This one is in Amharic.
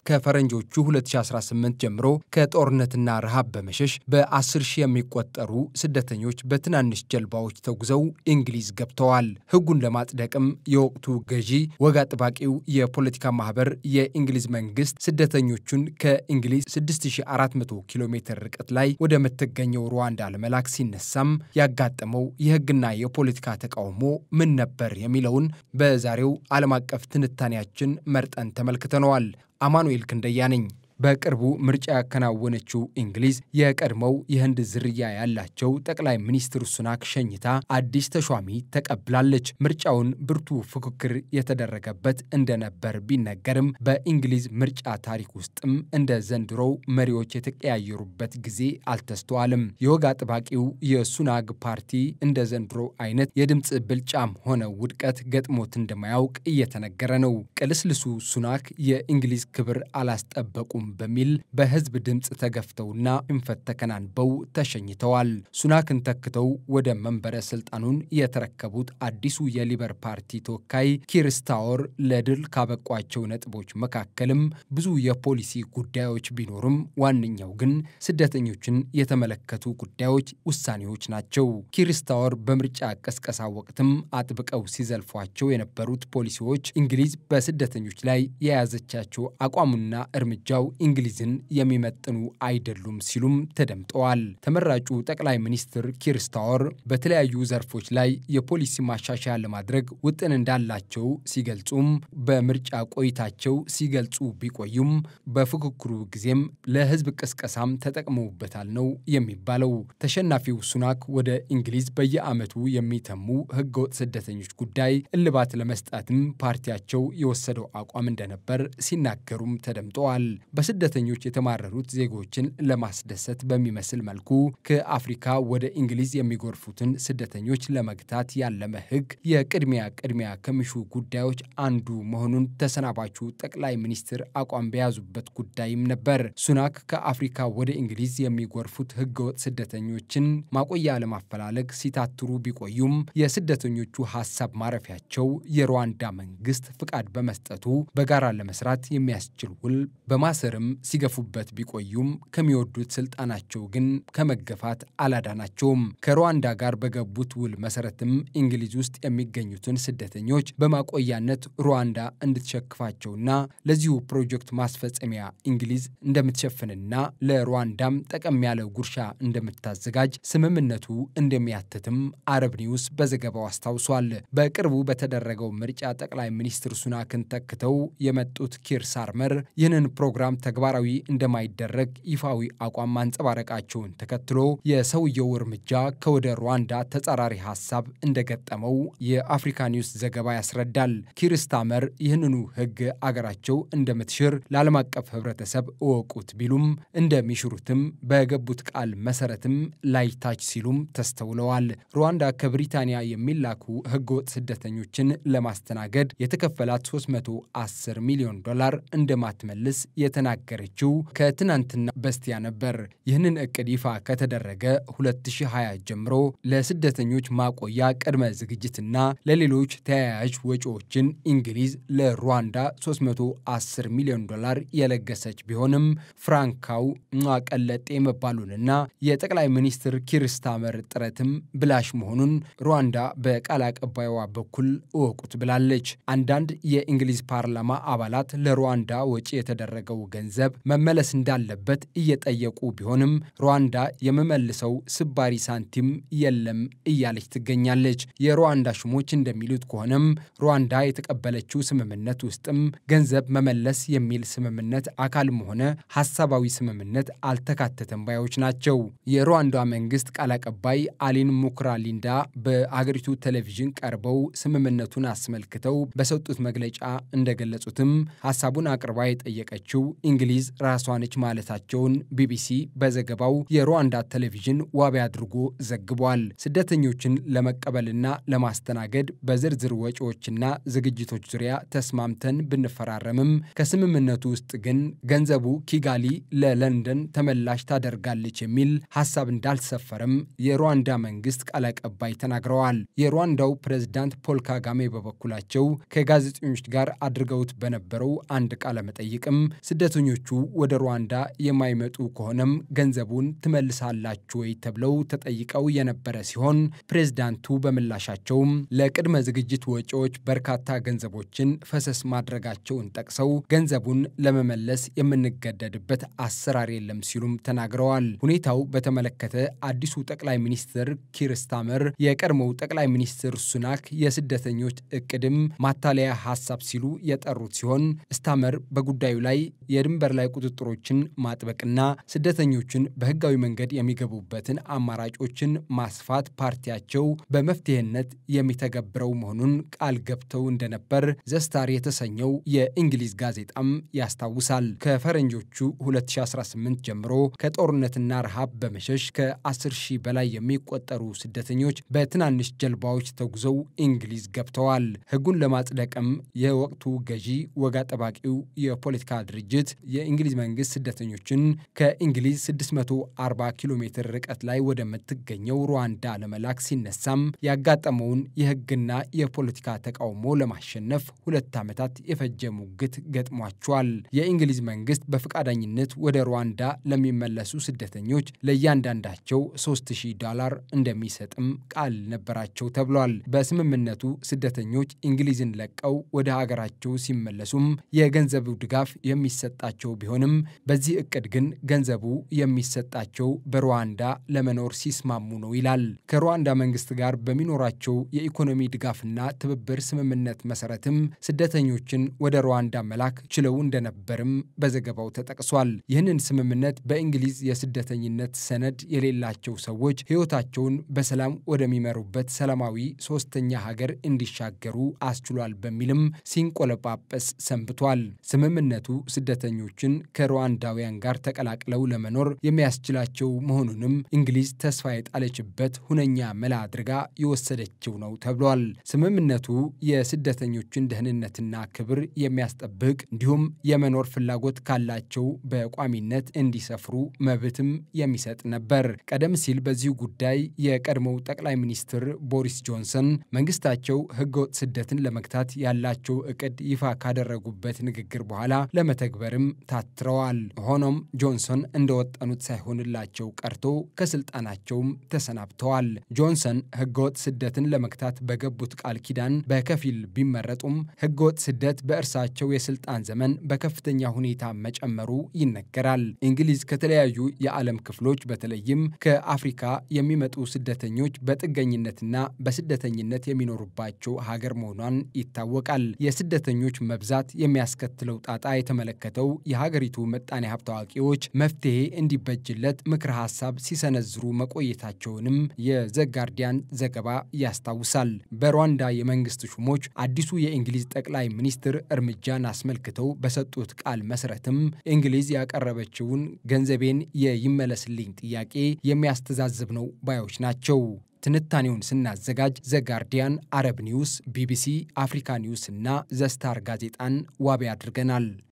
ከፈረንጆቹ 2018 ጀምሮ ከጦርነትና ረሃብ በመሸሽ በ10 ሺህ የሚቆጠሩ ስደተኞች በትናንሽ ጀልባዎች ተጉዘው እንግሊዝ ገብተዋል። ሕጉን ለማጽደቅም የወቅቱ ገዢ ወግ አጥባቂው የፖለቲካ ማህበር የእንግሊዝ መንግስት ስደተኞቹን ከእንግሊዝ 6400 ኪሎ ሜትር ርቀት ላይ ወደምትገኘው ሩዋንዳ ለመላክ ሲነሳም ያጋጠመው የሕግና የፖለቲካ ተቃውሞ ምን ነበር የሚለውን በዛሬው ዓለም አቀፍ ትንታኔያችን መርጠን ተመልክተነዋል። አማኑኤል ክንደያ ነኝ። በቅርቡ ምርጫ ያከናወነችው እንግሊዝ የቀድሞው የህንድ ዝርያ ያላቸው ጠቅላይ ሚኒስትር ሱናክ ሸኝታ አዲስ ተሿሚ ተቀብላለች። ምርጫውን ብርቱ ፉክክር የተደረገበት እንደነበር ቢነገርም በእንግሊዝ ምርጫ ታሪክ ውስጥም እንደ ዘንድሮው መሪዎች የተቀያየሩበት ጊዜ አልተስተዋልም። የወግ አጥባቂው የሱናግ ፓርቲ እንደ ዘንድሮ አይነት የድምፅ ብልጫም ሆነ ውድቀት ገጥሞት እንደማያውቅ እየተነገረ ነው። ቅልስልሱ ሱናክ የእንግሊዝ ክብር አላስጠበቁም በሚል በህዝብ ድምፅ ተገፍተውና ሽንፈት ተከናንበው ተሸኝተዋል። ሱናክን ተክተው ወደ መንበረ ስልጣኑን የተረከቡት አዲሱ የሊበር ፓርቲ ተወካይ ኪር ስታወር ለድል ካበቋቸው ነጥቦች መካከልም ብዙ የፖሊሲ ጉዳዮች ቢኖሩም ዋነኛው ግን ስደተኞችን የተመለከቱ ጉዳዮች ውሳኔዎች ናቸው። ኪር ስታወር በምርጫ ቀስቀሳ ወቅትም አጥብቀው ሲዘልፏቸው የነበሩት ፖሊሲዎች እንግሊዝ በስደተኞች ላይ የያዘቻቸው አቋሙና እርምጃው እንግሊዝን የሚመጥኑ አይደሉም ሲሉም ተደምጠዋል። ተመራጩ ጠቅላይ ሚኒስትር ኪር ስታወር በተለያዩ ዘርፎች ላይ የፖሊሲ ማሻሻያ ለማድረግ ውጥን እንዳላቸው ሲገልጹም በምርጫ ቆይታቸው ሲገልጹ ቢቆዩም በፉክክሩ ጊዜም ለህዝብ ቅስቀሳም ተጠቅመውበታል ነው የሚባለው። ተሸናፊው ሱናክ ወደ እንግሊዝ በየዓመቱ የሚተሙ ህገወጥ ስደተኞች ጉዳይ እልባት ለመስጠትም ፓርቲያቸው የወሰደው አቋም እንደነበር ሲናገሩም ተደምጠዋል። በስደተኞች የተማረሩት ዜጎችን ለማስደሰት በሚመስል መልኩ ከአፍሪካ ወደ እንግሊዝ የሚጎርፉትን ስደተኞች ለመግታት ያለመ ህግ የቅድሚያ ቅድሚያ ከሚሹ ጉዳዮች አንዱ መሆኑን ተሰናባቹ ጠቅላይ ሚኒስትር አቋም በያዙበት ጉዳይም ነበር። ሱናክ ከአፍሪካ ወደ እንግሊዝ የሚጎርፉት ህገወጥ ስደተኞችን ማቆያ ለማፈላለግ ሲታትሩ ቢቆዩም የስደተኞቹ ሀሳብ ማረፊያቸው የሩዋንዳ መንግስት ፍቃድ በመስጠቱ በጋራ ለመስራት የሚያስችል ውል በማሰርም ሲገፉበት ቢቆዩም ከሚወዱት ስልጣናቸው ግን ከመገፋት አላዳናቸውም። ከሩዋንዳ ጋር በገቡት ውል መሰረትም እንግሊዝ ውስጥ የሚገኙትን ስደተኞች በማቆያነት ሩዋንዳ እንድትሸክፋቸውና ለዚሁ ፕሮጀክት ማስፈጸሚያ እንግሊዝ እንደምትሸፍንና ለሩዋንዳም ጠቀም ያለ ጉርሻ እንደምታዘጋጅ ስምምነቱ እንደሚያትትም አረብ ኒውስ በዘገባው አስታውሷል። በቅርቡ በተደረገው ምርጫ ጠቅላይ ሚኒስትር ሱናክን ተክተው የመጡት ኪር ሳርመር ይህንን ፕሮግራም ተግባራዊ እንደማይደረግ ይፋዊ አቋም ማንጸባረቃቸውን ተከትሎ የሰውየው እርምጃ ከወደ ሩዋንዳ ተጻራሪ ሀሳብ እንደገጠመው የአፍሪካ ኒውስ ዘገባ ያስረዳል። ኪር ስታመር ይህንኑ ሕግ አገራቸው እንደምትሽር ለዓለም አቀፍ ሕብረተሰብ እወቁት ቢሉም እንደሚሽሩትም በገቡት ቃል መሰረትም ላይታች ሲሉም ተስተውለዋል። ሩዋንዳ ከብሪታንያ የሚላኩ ሕገወጥ ስደተኞችን ለማስተናገድ የተከፈላት 310 ሚሊዮን ዶላር እንደማትመልስ የተናገረችው ከትናንትና በስቲያ ነበር። ይህንን እቅድ ይፋ ከተደረገ 2020 ጀምሮ ለስደተኞች ማቆያ ቅድመ ዝግጅትና ለሌሎች ተያያዥ ወጪዎችን እንግሊዝ ለሩዋንዳ 310 ሚሊዮን ዶላር የለገሰች ቢሆንም ፍራንካው ቀለጤ መባሉንና የጠቅላይ ሚኒስትር ኪር ስታመር ጥረትም ብላሽ መሆኑን ሩዋንዳ በቃል አቀባይዋ በኩል እወቁት ብላለች። አንዳንድ የእንግሊዝ ፓርላማ አባላት ለሩዋንዳ ወጪ የተደረገው ገንዘብ መመለስ እንዳለበት እየጠየቁ ቢሆንም ሩዋንዳ የምመልሰው ስባሪ ሳንቲም የለም እያለች ትገኛለች። የሩዋንዳ ሹሞች እንደሚሉት ከሆነም ሩዋንዳ የተቀበለችው ስምምነት ውስጥም ገንዘብ መመለስ የሚል ስምምነት አካልም ሆነ ሀሳባዊ ስምምነት አልተካተተም ባዮች ናቸው። የሩዋንዳ መንግስት ቃል አቀባይ አሊን ሙክራሊንዳ በአገሪቱ ቴሌቪዥን ቀርበው ስምምነቱን አስመልክተው በሰጡት መግለጫ እንደገለጹትም ሀሳቡን አቅርባ የጠየቀችው እንግሊዝ ራሷ ነች ማለታቸውን ቢቢሲ በዘገባው የሩዋንዳ ቴሌቪዥን ዋቢ አድርጎ ዘግቧል። ስደተኞችን ለመቀበልና ለማስተናገድ በዝርዝር ወጪዎችና ዝግጅቶች ዙሪያ ተስማምተን ብንፈራረምም ከስምምነቱ ውስጥ ግን ገንዘቡ ኪጋሊ ለለንደን ተመላሽ ታደርጋለች የሚል ሀሳብ እንዳልሰፈረም የሩዋንዳ መንግስት ቃል አቀባይ ተናግረዋል። የሩዋንዳው ፕሬዝዳንት ፖል ካጋሜ በበኩላቸው ከጋዜጠኞች ጋር አድርገውት በነበረው አንድ ቃለ መጠይቅም ስደተኞች ስደተኞቹ ወደ ሩዋንዳ የማይመጡ ከሆነም ገንዘቡን ትመልሳላችሁ ወይ ተብለው ተጠይቀው የነበረ ሲሆን ፕሬዝዳንቱ በምላሻቸውም ለቅድመ ዝግጅት ወጪዎች በርካታ ገንዘቦችን ፈሰስ ማድረጋቸውን ጠቅሰው ገንዘቡን ለመመለስ የምንገደድበት አሰራር የለም ሲሉም ተናግረዋል። ሁኔታው በተመለከተ አዲሱ ጠቅላይ ሚኒስትር ኪር ስታመር የቀድሞው ጠቅላይ ሚኒስትር ሱናክ የስደተኞች እቅድም ማታለያ ሀሳብ ሲሉ የጠሩት ሲሆን ስታመር በጉዳዩ ላይ የድንበር ላይ ቁጥጥሮችን ማጥበቅና ስደተኞችን በህጋዊ መንገድ የሚገቡበትን አማራጮችን ማስፋት ፓርቲያቸው በመፍትሄነት የሚተገብረው መሆኑን ቃል ገብተው እንደነበር ዘስታር የተሰኘው የእንግሊዝ ጋዜጣም ያስታውሳል። ከፈረንጆቹ 2018 ጀምሮ ከጦርነትና ረሃብ በመሸሽ ከ10 ሺህ በላይ የሚቆጠሩ ስደተኞች በትናንሽ ጀልባዎች ተጉዘው እንግሊዝ ገብተዋል። ህጉን ለማጽደቅም የወቅቱ ገዢ ወግ አጠባቂው የፖለቲካ ድርጅት የእንግሊዝ መንግስት ስደተኞችን ከእንግሊዝ 640 ኪሎ ሜትር ርቀት ላይ ወደምትገኘው ሩዋንዳ ለመላክ ሲነሳም ያጋጠመውን የህግና የፖለቲካ ተቃውሞ ለማሸነፍ ሁለት ዓመታት የፈጀ ሙግት ገጥሟቸዋል። የእንግሊዝ መንግስት በፈቃደኝነት ወደ ሩዋንዳ ለሚመለሱ ስደተኞች ለእያንዳንዳቸው 3000 ዶላር እንደሚሰጥም ቃል ነበራቸው ተብሏል። በስምምነቱ ስደተኞች እንግሊዝን ለቀው ወደ ሀገራቸው ሲመለሱም የገንዘቡ ድጋፍ የሚሰጣቸው ቢሆንም በዚህ እቅድ ግን ገንዘቡ የሚሰጣቸው በሩዋንዳ ለመኖር ሲስማሙ ነው ይላል። ከሩዋንዳ መንግስት ጋር በሚኖራቸው የኢኮኖሚ ድጋፍና ትብብር ስምምነት መሰረትም ስደተኞችን ወደ ሩዋንዳ መላክ ችለው እንደነበርም በዘገባው ተጠቅሷል። ይህንን ስምምነት በእንግሊዝ የስደተኝነት ሰነድ የሌላቸው ሰዎች ህይወታቸውን በሰላም ወደሚመሩበት ሰላማዊ ሶስተኛ ሀገር እንዲሻገሩ አስችሏል በሚልም ሲንቆለጳጰስ ሰንብቷል። ስምምነቱ ስደተኞችን ከሩዋንዳውያን ጋር ተቀላቅለው ለመኖር የሚያስችላቸው መሆኑንም እንግሊዝ ተስፋ የጣለችበት ሁነኛ መላ አድርጋ የወሰደችው ነው ተብሏል። ስምምነቱ የስደተኞችን ደህንነትና ክብር የሚያስጠብቅ እንዲሁም የመኖር ፍላጎት ካላቸው በቋሚነት እንዲሰፍሩ መብትም የሚሰጥ ነበር። ቀደም ሲል በዚሁ ጉዳይ የቀድሞው ጠቅላይ ሚኒስትር ቦሪስ ጆንሰን መንግስታቸው ህገወጥ ስደትን ለመግታት ያላቸው እቅድ ይፋ ካደረጉበት ንግግር በኋላ ለመተግበርም ታትረዋል። ሆኖም ጆንሰን እንደወጠኑት ሳይሆንላቸው ቀርቶ ከስልጣናቸውም ተሰናብተዋል። ጆንሰን ህገወጥ ስደትን ለመግታት በገቡት ቃል ኪዳን በከፊል ቢመረጡም ህገወጥ ስደት በእርሳቸው የስልጣን ዘመን በከፍተኛ ሁኔታ መጨመሩ ይነገራል። እንግሊዝ ከተለያዩ የዓለም ክፍሎች በተለይም ከአፍሪካ የሚመጡ ስደተኞች በጥገኝነትና በስደተኝነት የሚኖሩባቸው ሀገር መሆኗን ይታወቃል። የስደተኞች መብዛት የሚያስከትለው ጣጣ የተመለከተው የሀገሪቱ ምጣኔ ሀብት አዋቂዎች መፍትሄ እንዲበጅለት ምክረ ሀሳብ ሲሰነዝሩ መቆየታቸውንም የዘጋርዲያን ዘገባ ያስታውሳል። በሩዋንዳ የመንግስት ሹሞች አዲሱ የእንግሊዝ ጠቅላይ ሚኒስትር እርምጃን አስመልክተው በሰጡት ቃል መሰረትም እንግሊዝ ያቀረበችውን ገንዘቤን የይመለስልኝ ጥያቄ የሚያስተዛዝብ ነው ባዮች ናቸው። ትንታኔውን ስናዘጋጅ ዘጋርዲያን፣ አረብ ኒውስ፣ ቢቢሲ፣ አፍሪካ ኒውስ እና ዘስታር ጋዜጣን ዋቢ አድርገናል።